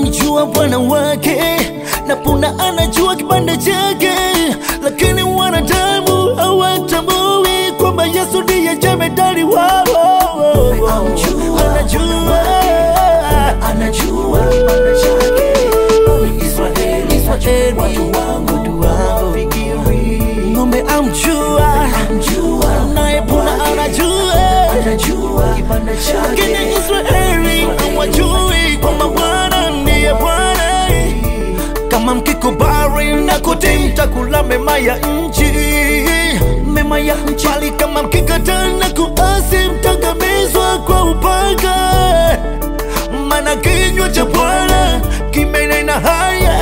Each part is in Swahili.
anamjua bwana wake na punda anajua kibanda chake, lakini wanadamu hawatambui kwamba Yesu ndiye jemedari wao. Anajua, anajua kibanda chake Israeli, Israeli, watu wangu watu wangu. fikiri ng'ombe amjua, amjua naye punda anajua anajua kibanda chake lakini Israeli hawajui kwamba Bwana ndiye Bwana. Kama mkikubali na kutii, mtakula mema ya nchi, mema ya nchi. Bali kama mkikataa na kuasi, mtaangamizwa kwa upanga. Maana kinywa cha Bwana kimenena haya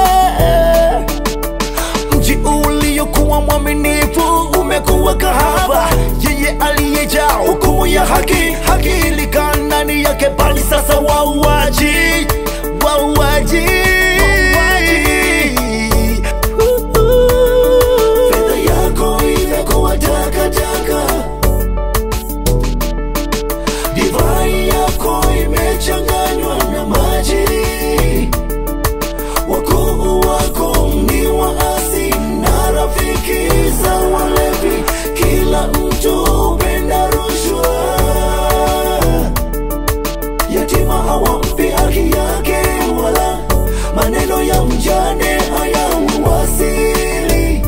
mji uliokuwa mwaminifu umekuwa kahaba. Yeye aliyejaa hukumu ya haki, haki ilikaa ndani yake, bali sasa wauaji, wauaji. fedha yako imekuwa takataka divai yako imechanganywa na maji wakuu wako ni waasi na rafiki za walevi kila mtu hupenda rushwa yatima hawampi haki yake wala maneno ya mjane hayauwasili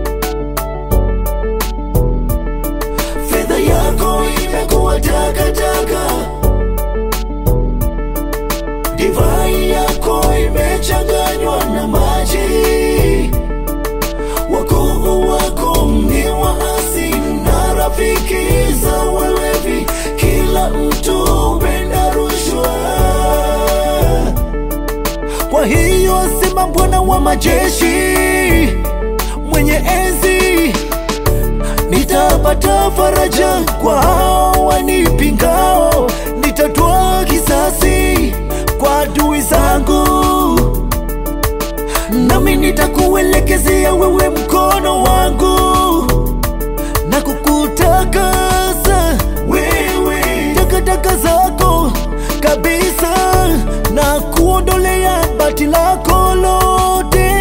fedha yako imekuwa takataka divai yako imechanganywa na maji wakuu wako ni waasi na rafiki za walevi kila mtu hupenda rushwa Kwa hiyo asema Bwana wa majeshi mwenye enzi, nitapata faraja kwa hao wanipingao, nitatoa kisasi kwa adui zangu, nami nitakuelekezea wewe mkono wangu na kukutakasa wewe takataka zako kabisa na kuondolea bati lako lote,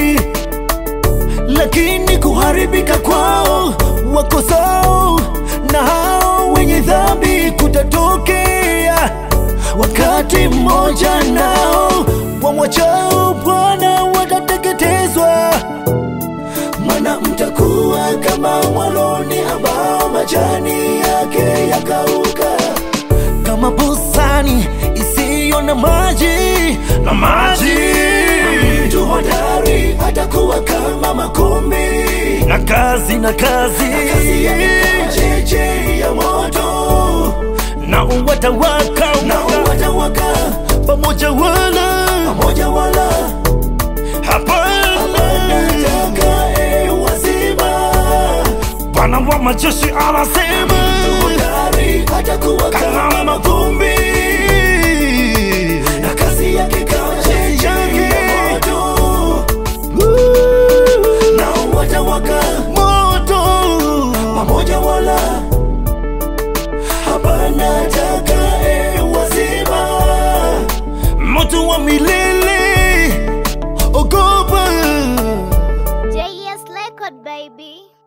lakini kuharibika kwao wakosao na hao wenye dhambi kutatokea wakati mmoja, nao wamwachao Bwana watateketezwa. mana mtakuwa kama mwaloni ambao majani yake yakauka kama bustani isiyo na maji na maji mtu hodari atakuwa kama makombi na kazi na kazi kazi yake kama cheche ya moto na uwatawaka na watawaka pamoja wala pamoja wala hapana atakaye wazima Bwana wa majeshi anasema hodari atakuwa kama makombi na kazi yake kama cheche ya moto na watawaka moto pamoja wala hapana atakaye wazima moto wa milele ogopa JS Record, baby.